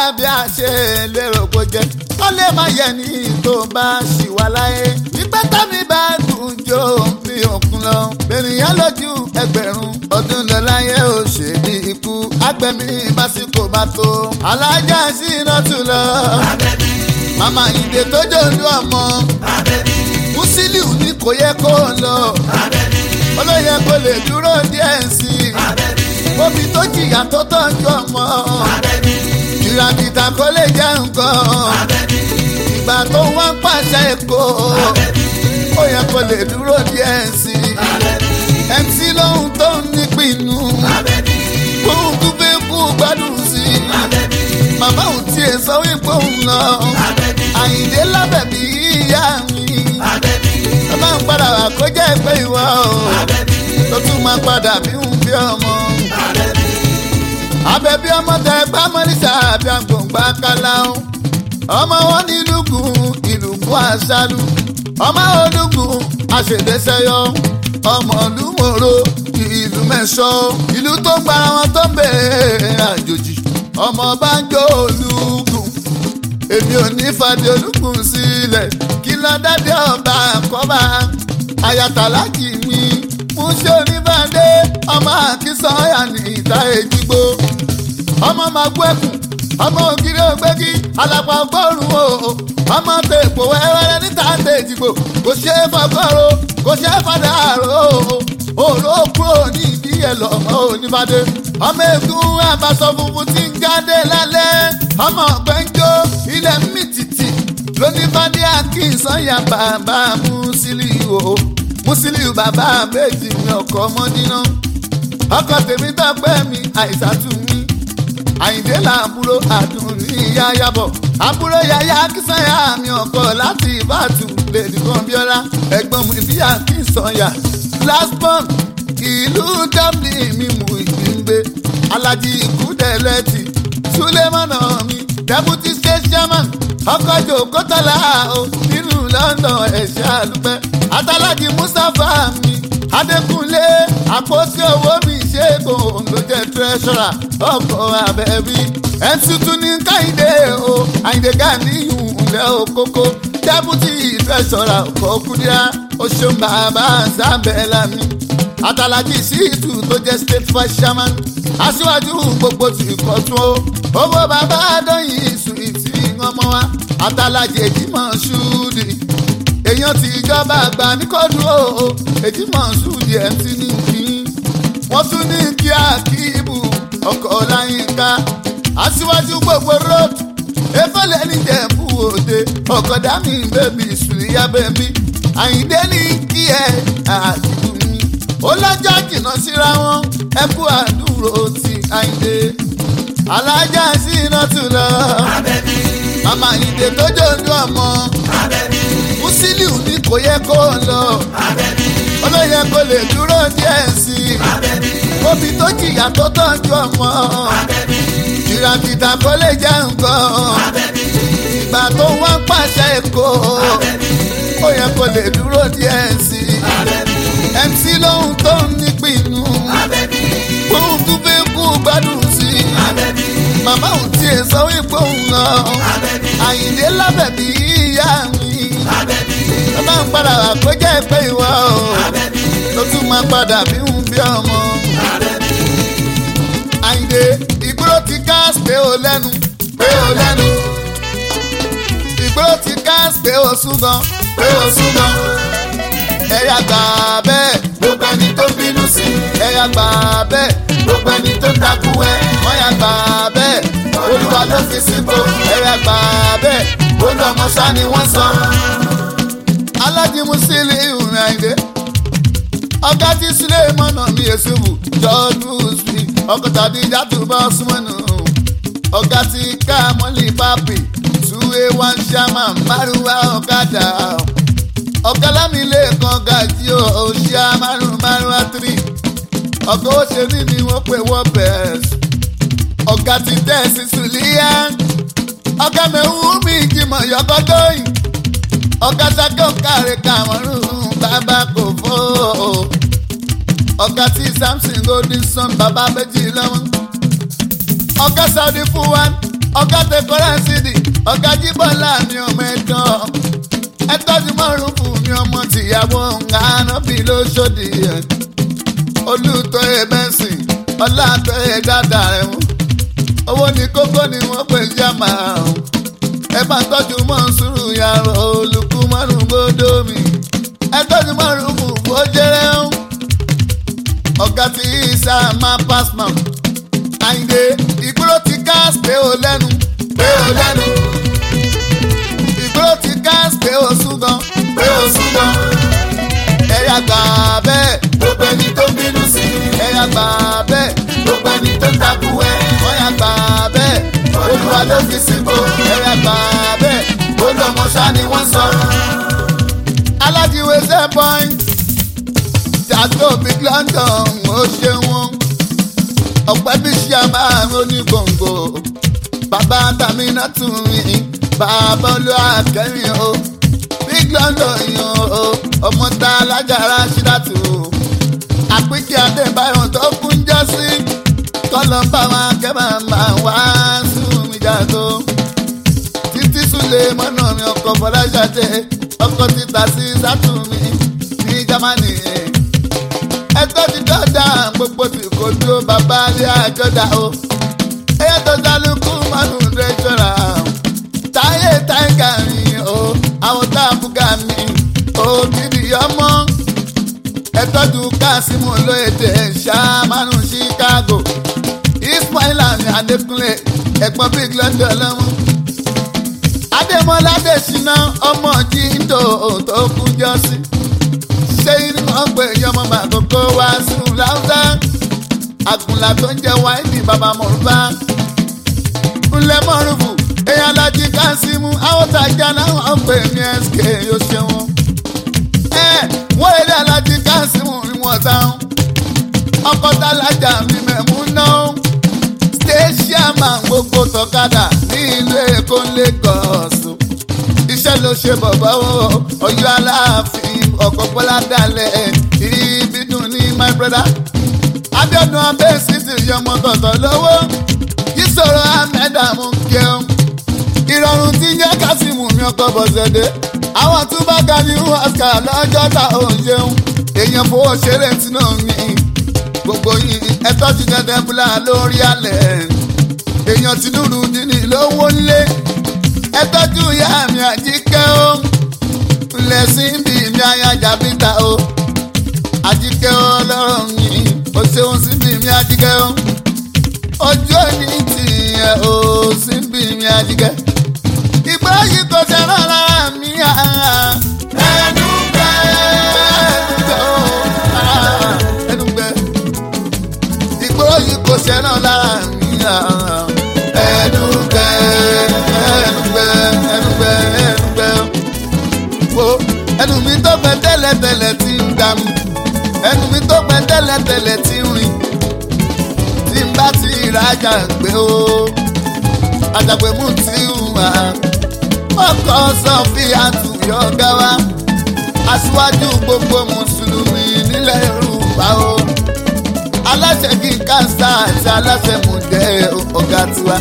bí a ṣe lérò kó jẹ ó lè má yẹ ní tó bá ṣì wà láyé ìgbẹ́ tàbí bá dùn jó bí òkun lọ ènìyàn lójú ẹgbẹ̀rún ọdún lọ láyé ò ṣe ní ikú agbẹ̀mí básíkò bá tó alájà sí iná tún lọ màmá ìdè tó jòlú ọmọ Musiliu ní kò yẹ kó lọ olóyè kò lè dúró díẹ̀ sí i omi tó jìyà tó tọ́jú ọmọ ìràkìtà kò lè jẹ́ nǹkan ìgbà tó wọ́n pàṣẹ èkó ó yẹ kó lè dúró díẹ̀ sí i MC lóhun tó ń nípinnu kóhun tó fẹ́ kú gbádùn sí i màmá ò tiẹ̀ sọ wípé òun lọ àyìndé lábẹ́ bí ìyá mi ó máa ń padà wá kó jẹ́ pé ìwọ o tó tún máa padà bí ń bí ọmọ. Abẹ́bí ọmọ tẹ gbá mọ́nísà àbí àgbòǹgbà káláhùn. Ọmọ wọn ní lùgùn ìlùkùn àṣàlù. Ọmọ olùgùn àṣèdẹ́sẹ́yọ. Ọmọ olúmọ̀rọ̀ ìlú mẹ́sọ̀. Ìlú tó ń gbára wọn tó ń bèèrè àjòjì. Ọmọ bá ń jó olùgùn. Èmi ò ní fàdé olùgùn sílẹ̀. Kí lọ dáadé ọba àkọ́bà. Ayatollah mi mú ṣe oníbàdé ọmọ àkísọ́yà ní ìta èjìgbó ọmọ máa gbọ́ ẹkùn ọmọ ògiri ògbégi alàpà ọgọ́rùn o ọmọ tèpò wẹ́wẹ́rẹ́ níta tèjìgbò kò ṣe é fọgọ́rò kò ṣe é fọdàrò òró kúrò ní ìdí ẹ̀ lọ́mọ oníbàdé ọmọ ègún àbàṣọ funfun ti ń jáde lálẹ́ ọmọ ọ̀gbẹ́njọ́ ilẹ̀ mi tìtì lóníbàdé àkínsọ́yà bàbá Musiliu o. Musiliu bàbá méjì mi ọkọ mọ́dínà ọkọ tèmi tọpẹ́ mi àìsàtú mi àyìndé làbúrò àdùn ní yáyàbọ̀ àbúrò yáyà kìsànyà mi ọkọ láti ìbàdàn lèdí kan bíọ́lá ẹ̀gbọ́n mi bí àkínsànyà last born ìlú dublin mi mú ìgbìngbé alájí ìkúdẹ̀lẹ́tì sulemana mi deputy state chairman ọkọ̀ jòkótọ́lá o nínú london ẹ̀ṣẹ́ àlùpẹ́ àtàlájì mustapha mi adékúnlé àpótí owó mi ṣẹ́gun ló jẹ́ treasurer ọkọ̀ abẹ́bí ẹ̀ńtútù ní káyìndé o àyìndé gàníyù ńlẹ̀ òkókó deputy treasurer ọkọ̀ kúdíá oṣù bàbá sábẹ́lá mi àtàlájì síìtù tó jẹ́ state vice chairman aṣíwájú gbogbo ti kọ̀tún o owó bàbá dọ́yìn sùìtì ọmọ wa àtàlájì èjìmọ̀ ṣúdì èèyàn ti ìjọba àgbà ní kóòdù o èjìmọ̀ ṣúdì ẹ̀ ti ní kí wọ́n tún ní kí akíbù ọkọ̀ ọláyínká aṣíwájú gbogbo road efele níjẹ̀bú òde ọkọ̀ dami bẹ́bí sùlíyà bẹ́bí àyíndé ní kí ẹ àdìgún mi ó lọ́jọ́ jìnnà síra wọn ẹ kú àdúró ti àyíndé alájà sí iná tún lọ màmá àyíndé tó jòlú ọmọ Musiliu ní kò yẹ kó lọ olóyè kò lè dúró díẹ̀ sí i omi tó jìyà tó tọ́jú ọmọ ìràkìtà kò lè jẹ́ nǹkan ìgbà tó wọ́n pàṣẹ èkó ó yẹ kó lè dúró díẹ̀ sí i MC lóhun tó ń nípinnu òun tún fẹ́ kú gbádùn sí i màmá òun tiẹ̀ sọ wípé òun lọ àyìnlé lábẹ́ bí ìyá mi ó máa ń padà wà kó jẹ́ pé ìwọ o ló tún máa padà bí ń bí ọmọ. àyìnlé ìgbóró ti gáàsì pé o lẹ́nu pé o lẹ́nu ìgbóró ti gáàsì pé o sún gan pé o sún gan ẹ̀yà gbà bẹ́ẹ̀ gbogbo ẹni tó bínú sí ẹ̀yà gbà bẹ́ẹ̀ gbogbo ẹni tó takú ẹ wọ́n yà gbà bẹ́ẹ̀ olúwa ló fi síbò ẹ̀yà gbà bẹ́ẹ̀ olú ọmọ sá ni wọ́n sọ. alájí Musiliu Àyìndé ọ̀gá tí sílẹ̀ mọ́nà mi èsùbù jọ́ọ́dún sí ọkọ̀ tàbí ìjàdùbọ̀ súnmọ́nù ọ̀gá tí ká mọ́lì pápì túwé wọn ṣàmà márùwá ọ̀kadà ọ̀gá lámìlẹ̀ kan gàjí o ṣíà márùn márùn àtìrí ọ̀gá òṣèlú ni wọ́n pè wọ́n bẹ̀rẹ̀ ọ̀gá ti tẹ̀sí sùlíyà ọ̀gá mẹ́wù mi jìmọ̀ yọgọ́dọ́yìn ọ̀gá sákẹ́ òkàrẹ̀ kàmọ́rún bàbá kò fó ọ̀gá tí samson golden sun bàbá méjì lọ́wọ́ ọ̀gá saudi fún wa ọ̀gá tẹkọrẹ́ sídì ọ̀gá jíbọ́lá mi ọmọ ẹ̀dán ẹ tọ́jú mọ́rùn fún mi ọmọ tìyàwó ńgánábì lóṣòdì ẹ̀ olùtọ́ ẹ bẹ́sìn ọ̀làtọ́ ẹ dáadáa rẹ̀ wọ́n owó ní kókó ni wọ́n pè jámà ọ̀hún ẹ bá tọ́jú mọ́sùrù yàrá olùkú mọ́rùn gbódò mi ẹ tọ́jú mọ́rùn fún bójẹ́rẹ́ ọ̀hún ọ̀gá tí ìsà máa pass man àyìndé ìgboro ti gas pé o lẹ́nu pé o lẹ́nu ìgboro ti gas pé o súgan pé o súgan ẹ̀yà gbà bẹ́ẹ̀ gbogbo ẹni tó bínú sí ẹ̀yà gbà bẹ́ẹ̀ gbogbo ẹni tó takú ẹ̀ ọ̀yà gbà bẹ́ẹ̀ olúwa ló fi síbò ẹ̀yà gbà bẹ́ẹ̀ olùmọ̀ṣá ni wọ́n sọ. alájíwèé ṣe point jàdó big london ó ṣe wọn ọ̀pẹ́ bí ṣe máa ń ní gbòǹgbò bàbá tàmínà tún mi bàbá olúwa kẹrin o big london yan o ọmọ tá alájàrá ṣídàtú àpínkì adébáyọ̀ tó kún jẹ́ sí kọ́lọ́ bá wọn akẹ́bà máa wá sùn mí jàdó títí súlẹ̀ mọ́nà mi ọkọ̀ fọláṣadé ọkọ̀ títà sí sátúmí ní jámánì ẹtọ́ ti dọ́dà gbogbo tí kò dúró bàbá ilé àjọdá o ẹyẹ tó dálùkù mọ́nù rẹ́jọ́ra táyé táìgà mi o àwọn táàbùgà mi o gidi ọmọ ẹtọ́jú kásímù lóyèdè ṣàmánù chicago ismaila ní adékúnlé ẹ̀gbọ́n big london lọ́mú adémọlá dèṣínà ọmọ jíńdò tó kú jọ́sí ṣé inú ọgbẹ́ yọmọ màkókó wá sùn láwùjá àgùnlà tó ń jẹ wáìnì bàbá mọ̀rúbá ńlẹ̀ mọ̀rúfù èèyàn alájí kásímù àwòtájà náà ọgbẹ́ mi sk yóò ṣe wọn. ẹ wọ́n lé alájí kásímù ni wọ́n táwọn ọkọ̀ tálájà mi mẹ̀mú náà stéṣíàmà gbogbo tọ́kadà ní ìlú èkó Lagos iṣẹ́ ló ṣe bọ̀bọ̀ o ọ̀yọ́ aláàfin ọkọ̀ bọ́lá dalẹ̀ ibi dùn ní my brother. abiodun abẹ́sí ti yọmọ tọ̀tọ̀ lọ́wọ́ ìṣòro ahmed amúkẹ́ọ́ ìrọ̀rùn tí ń jẹ́ kásìmù mi ọkọ̀ bọ̀sẹ̀dẹ̀ àwọn tún bá ga ní oscar lọ́jọ́ ta ò ń jẹun èèyàn fowó ṣeré tí náà ní gbogbo yìí ẹtọ́ ti dẹ́dẹ́ búlá lórí alẹ̀ èèyàn ti dúró nínú lówó ńlé ẹ tọ́jú ìyá mi àjíkẹ́ o lẹ́sìn bí mi ayájà bíta o àjíkẹ́ o lọ́rọ̀ mi o ṣeun sí bí mi àjíkẹ́ o ojú òní tìyẹ o sí bí mi àjíkẹ́ ìgbà yìí kò ṣe rárá mi ẹnu gbẹ ẹnu gbẹ o ẹnu gbẹ ìgbà yìí kò ṣe rárá mi ẹnu gbẹ ẹnugbẹ ẹnugbẹ ẹnugbẹ wo ẹnu mi tó gbẹ tẹ́lẹ̀tẹ́lẹ̀ tí ń gbà mí ẹnu mi tó gbẹ tẹ́lẹ̀tẹ́lẹ̀ tí ń rìn tí ń bá ti ìrajà gbé o àjàgbé mú ti hùwà ọkọ sọfíà tùyọ gáwá aṣíwájú gbogbo mùsùlùmí nílẹ̀ yorùbá o aláṣẹ kí n káńsà àti aláṣẹ mùjẹ ọ̀gá tiwa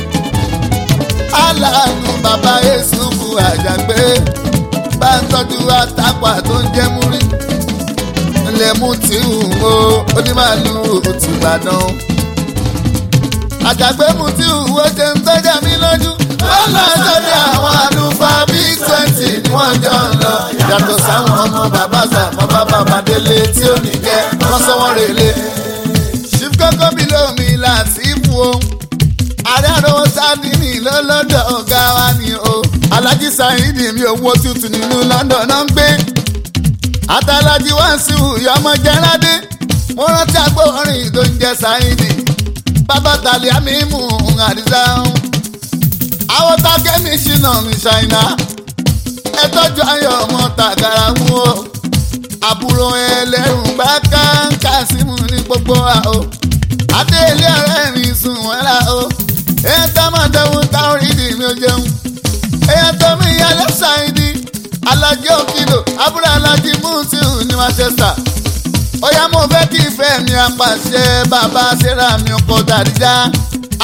aláàánú bàbá Yésùfù àjàgbé bá ń tọ́jú àtàpà tó ń jẹ́ múrí ilé mú tí ń wo onímàlú òtùbàdàn àjàgbé mú tí ń wo ṣe ń tọ́jà mí lójú wọ́n lọ sórí àwọn àlùfáà bíi twenty ni wọ́n jọ ń lọ yàtọ̀ sáwọn ọmọ bàbá sàmọ́ bàbá bàdélé tí ó ní jẹ́ wọ́n sọ wọ́n rèlé ṣífkọ́kọ́ bí lómi láti fún o ààrẹ àròwọ sádìní lọ́lọ́dọ̀ ọ̀gá wa ni o alájí sáyidì mi owó tuntun nínú London náà ń gbé àtàlájí wá sí ìyọmọ jẹrádé mo rántí agbóhùnrin tó ń jẹ sáyidì bàbá tàlẹ́ àmì mú àdìsá àwọn tákẹ́mì ṣìnà mi ṣàìnà ẹ tọ́jú ayọ̀ ọmọ tàgàrà mú o àbúrò ẹlẹ́rùn bá káńkà símù ní gbogbo wa o adé ilé ọ̀rẹ́ mi sùn wọ́n la o èyàn tó máa dẹ́wọ́n táwọn ìdí mi ò jẹun èyàn tó mi yá lẹ́sàn-án alájẹ́ òkìlò àbúrò alájí mùsùlù ní Manchester ó yá mo fẹ́ kí ìfẹ́ mi apàṣẹ bàbá sẹ́ra mi ọkọ̀ dàdíjà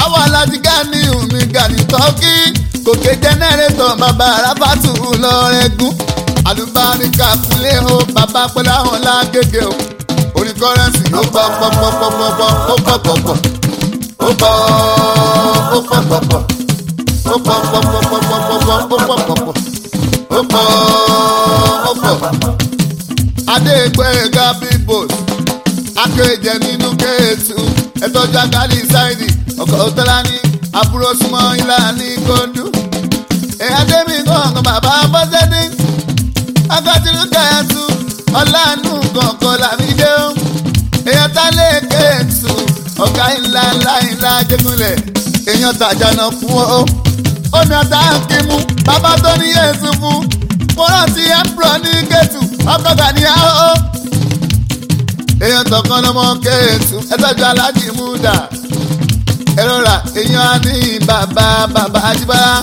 àwọn alájí gani omi gani tọ́kì gòkè jẹnẹrétọ̀ bàbá arábàtú lọ́rẹ́gùn àlùbáríkà kúlé o bàbá pẹ̀lú àwọn lágége o orin kọ́rẹ́nsì ó pọ̀ pọ̀ pọ̀ pọ̀ pọ̀ pọ̀ ó pọ̀ pọ̀ pọ̀ ó pọ̀ ó pọ̀ pọ̀ pọ̀ ó pọ̀ pọ̀ pọ̀ pọ̀ pọ̀ pọ̀ pọ̀ ó pọ̀ pọ̀ pọ̀ ó pọ̀ ó pọ̀ adégbèga bíbòs akéjẹ nínú kéétù ẹtọ́jú agali ṣáìdì ọkọ̀ òtọ́lá ní àbúrò súnmọ́ ilá ní kóńdú èyí adémi kọ̀ọ̀kan bàbá bọ́sẹ̀dé akọ́tìlú kẹ́ẹ̀tù ọ̀làánú kọ̀ọ̀kan làmídé ó èyàn tá lè kéétù ọ̀gá ńlá ńlá ńlá jẹ́gunlẹ̀ èyàn tàjànà fún ó omi ọ̀tá kìmú bàbá tó ní yéésù fún mo rántí ẹ̀pùrọ̀ ní kéétù ọkọ̀ gàníyà ó èèyàn tọkàn lọmọ kéètù ẹtọjú aláàjì múdà ẹrọra èèyàn á ní bàbá bàbá àjíbára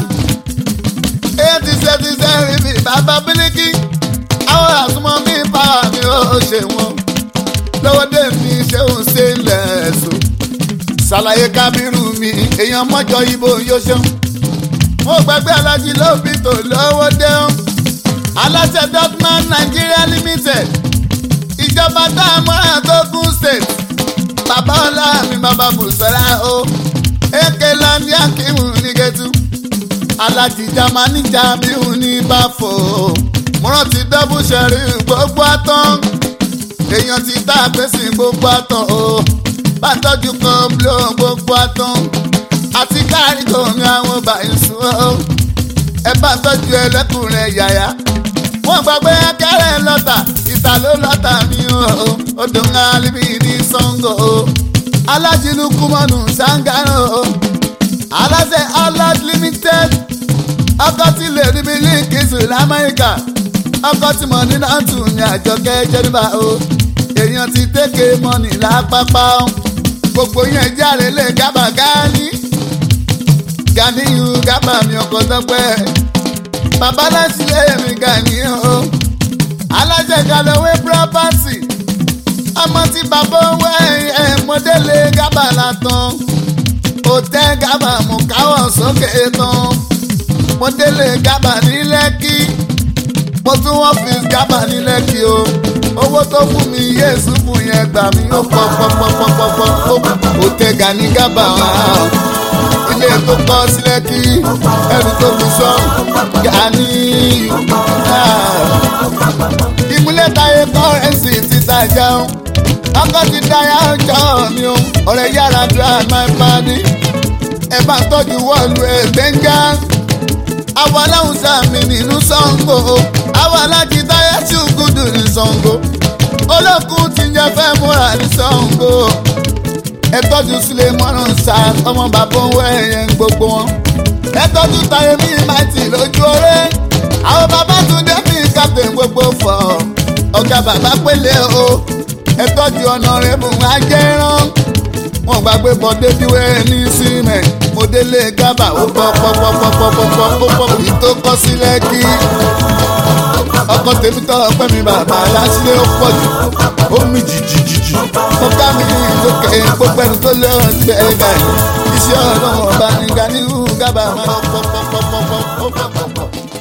èèyàn ti ṣe ti ṣe rí mi bàbá bílíkì àwọn àsùnmọ́ mi báwa mi ó ṣe wọn lọ́wọ́dé mi ṣéun ṣe ń lẹ̀ ẹ̀sùn ṣàlàyé kábírù mi èèyàn mọ́jọ ibo yóò ṣeun mo gbàgbé alájí lóbi tó lọ́wọ́dé aláṣẹ dotman Nigeria limited ìjọba tá a mọ́ra tó kún state bàbá ọlá mi bàbá bùsọ̀lá o èké lọ́ndí akíwù ní gẹ̀tù alájí jamani jamiu ní báfò mọ́rán ti dọ́bù sẹ́rí gbogbo àtàn èèyàn ti tá a pèsè gbogbo àtàn o bá tọ́jú kan blo gbogbo àtàn àti káàrí tòun àwọn bàyìí sùn o ẹ bá tọ́jú ẹlẹ́kùnrin yàyà wọ́n gbàgbé kẹrẹ lọ́tà ìta ló lọ́tà mi o odò ńlá níbi ní sango o alájìlú kúmọ̀nù sangaro o aláṣẹ alad limited ọkọ tí lè rí mi ní kìsù lamẹ́ríkà ọkọ tí mo ní náà tù ní àjọkẹ́ jẹ́nìbà o èèyàn ti tẹ́kẹ̀ mọ́nì lápapá o gbogbo yẹn jáde lè gábà gáání ganiyu gábà mi ọkọ̀ tọ́pẹ́ bàbá láti lé mi gani o alájẹ galowé property ọmọ tí bàbá wẹ ẹ mọdélé gábàlà tán òtẹ gábà mú káwọ sókè tán mọdélé gábà ní lẹ́kì mo tún wọ́n fi gábà ní lẹ́kì o owó tó fún mi yéésù fún yẹn gbà mí ó pọ̀ pọ̀ pọ̀ pọ̀ pọ̀ pọ̀ òtẹ gani gábà wà ilé tó kọ́ sílẹ̀ kí ẹrù tó fi sọ gani. ìmúlẹ̀ táyé kọ́rẹ́nsì ti tajà ó ọkọ̀ ti dáyà ọjọ́ mi ó ọ̀rẹ́ yàrá dra my body ẹ bá tọ́jú wọ́ọ̀lù ẹ̀ gbẹ́ngà. àwọn aláwùsá mi nínú Ṣàngó àwọn alájí táyà ṣùgùdù ní Ṣàngó olókùn ti ń jẹ fẹ́ múra ní Ṣàngó ẹ tọ́jú sílẹ̀ mọ́nà sá ọmọ bàbá òun ẹ̀yẹ ń gbogbo wọn. ẹ tọ́jú táyé mi máa tì lójú ọ̀rẹ́. àwọn bàbá tún dé bí captain gbogbo fọ̀. ọ̀gá bàbá pélé o. ẹ tọ́jú ọ̀nà rẹ̀ mú ajẹ́rán. wọn gbàgbé bọ́ débíwé ní símẹ̀. mo délé gábà ó pọ̀ pọ̀ pọ̀ pọ̀ pọ̀ pọ̀ pọ̀ ó pọ̀ èyí tó kọ́ sílẹ̀ kí. ọkọ tèmi tọ́ ọpẹ́ mi bàbá aláṣílẹ̀ ó pọ̀ jù ó mi jìjìjìjì ó ká mi lókè gbogbo ẹni tó lọ gbẹ ẹgbẹ iṣẹ́ ọlọ́run ọba ní Ganiu Gaba máa ń pọ̀ pọ̀ pọ̀ pọ̀ pọ̀ pọ̀ pọ̀ pọ̀.